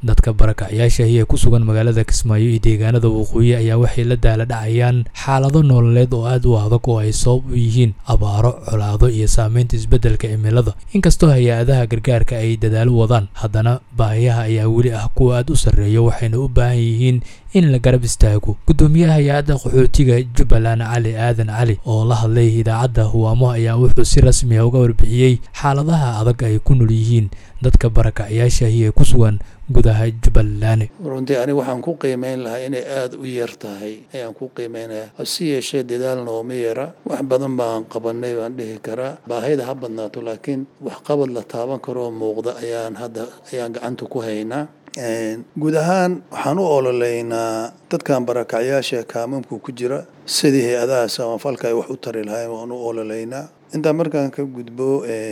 dadka barakacyaasha ee ku sugan magaalada kismaayo iyo deegaanada waqooyi ayaa waxay la daala dhacayaan xaalado nololeed oo aad u adag oo ay sabab u yihiin abaaro colaado iyo saameynta isbeddelka cimilada inkastoo hay-adaha gargaarka ay dadaalo wadaan haddana baahiyaha ayaa weli ah kuwa aad u sarreeya waxayna u baahan yihiin in la garab istaago guddoomiyaha hay-adda qaxootiga jubbaland cali aadan cali oo la hadlay idaacadda huwaamo ayaa wuxuu si rasmi ah uga warbixiyey xaaladaha adag ay ku nool yihiin dadka barakacyaasha ee ku sugan gudaha jubbaland runtii aniga waxaan ku qiimeyn lahaa inay aada u yar tahay ayaan ku qiimeynaya hase yeeshee dadaal nooma yara wax badan baan qabanay baan dhihi karaa baahida ha badnaato laakiin waxqabad la taaban karoo muuqda ayaan hadda ayaan gacanta ku haynaa guud ahaan waxaan u ololeynaa dadkan barakacyaasha kaamamku ku jira sidii hay-adaha samafalka ay wax u tari lahayn waan u ololeynaa intaa markaan ka gudbo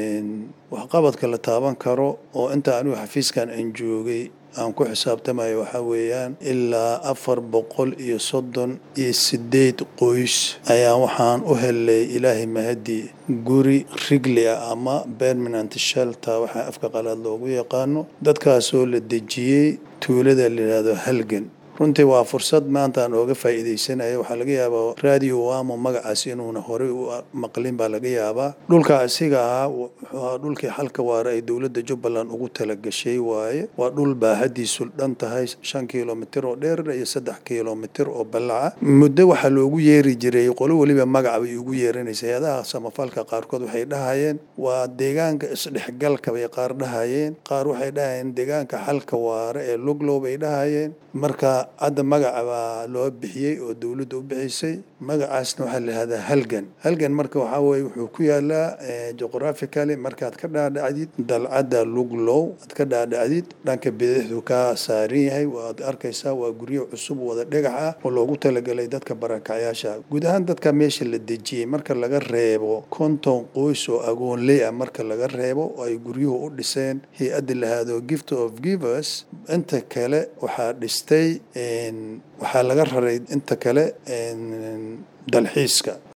waxqabadka la taaban karo oo inta anigu xafiiskan aan joogay aan ku xisaabtamayo waxaa weeyaan ilaa afar boqol iyo soddon iyo sideed qoys ayaan waxaan u helay ilaahay mahadii guri rigli ah ama permanent shelter waxaa afka qalaad loogu yaqaano dadkaasoo la dejiyey tuulada la yidhaahdo halgan runtii waa fursad maanta aan ooga faa'iidaysanaya waxaa laga yaabaa radio wamo magacaas inuuna horey u maqlin baa laga yaabaa dhulka asiga ahaa wuxuu ahaa dhulkii xalka waara ay dowladda jubbaland ugu talagashay waaye waa dhul baahadiisu dhan tahay shan kilomitir oo dheer iyo saddex kilomitir oo ballaca muddo waxaa loogu yeeri jiray qolo weliba magaca bay ugu yeeranaysa hay-adaha samafalka qaarkood waxay dhahayeen waa deegaanka isdhexgalka bay qaar dhahayeen qaar waxay dhahayeen deegaanka xalka waara ee luglow bay dhahayeen marka hadda magaca baa loo bixiyey oo dowladda u bixisay magacaasna waxaa la yihahdaa halgan halgan marka waxaa weye wuxuu ku yaalaa geographically markaad ka dhaadhacdid dalcadda luglow aad ka dhaadhacdid dhanka bidixdu ka saaran yahay waad arkaysaa waa guryo cusub wada dhagax ah oo loogu talagalay dadka barakacyaasha guud ahaan dadka meesha la dejiyey marka laga reebo konton qoys oo agoonley ah marka laga reebo oo ay guryuhu u dhiseen hay-adda lahaado gift of givers inta kale waxaa dhistay waxaa laga raray inta kale dalxiiska